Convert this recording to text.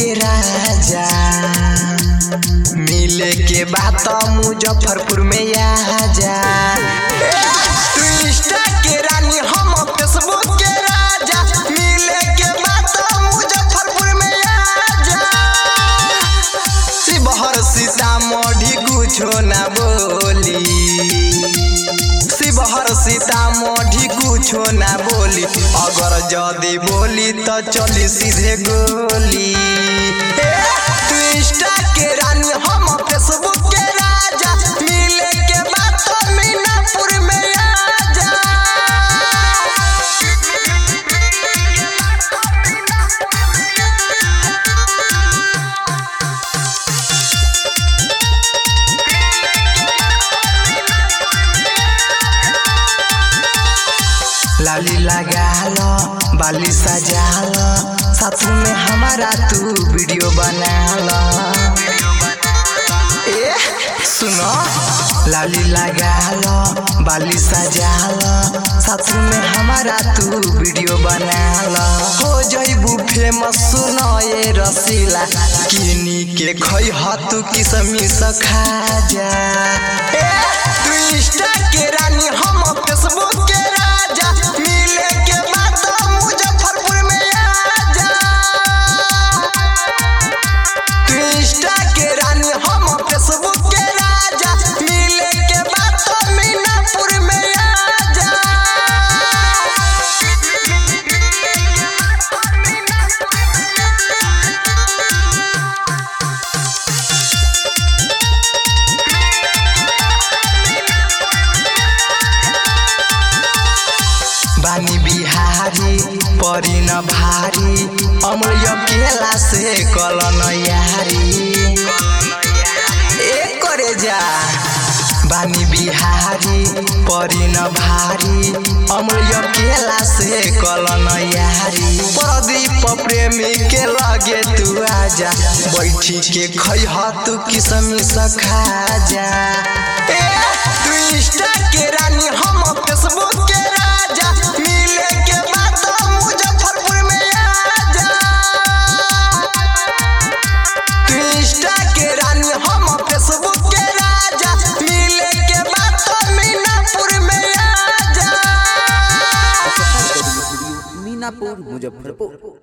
के राजा मिले के बात मुजफ्फरपुर में आ जा तू इंस्टा के रानी हम फेसबुक के राजा मिले के बात मुजफ्फरपुर में आ जा शिवहर सीतामढ़ी कुछो ना बोली शिवहर सीतामढ़ी कुछो ना बोली अगर जदी बोली तो चली सीधे गोली ए, तू इंस्टा के रानी हम फेसबुक के राजा मिले के बात मीनापुर में आ जा लाली लगा लो बाली सजा लो साथ में हमारा तू वीडियो बना लो ए सुनो लाली लगा लो बाली सजा लो साथ में हमारा तू वीडियो बना लो हो जइबू फेमस सुनो ये रसीला किनी के खई तू किसमी सखा जा ए, तू इंस्टा के रानी हम फेसबुक के राजा मिले के बात मुजफ्फरपुर में आ जा तू इंस्टा के रानी हम फेसबुक के राजा मिले के बात मीनापुर में आ जा बानी बिहारी परी न भारी अमूल्य केला से कलन यारी ए करे जा बानी बिहारी परी न भारी अमूल्य केला से कलन यारी प्रदीप प्रेमी के लगे तू आजा बैठी के खई तू किसमी सखा जा ए, तू इंस्टा के रानी हम फेसबुक के राजा मिले के बात मुजफ्फरपुर में आ जा तू इंस्टा के रानी हम फेसबुक के राजा मिले के बात मीनापुर में आ जा मीनापुर मुजफ्फरपुर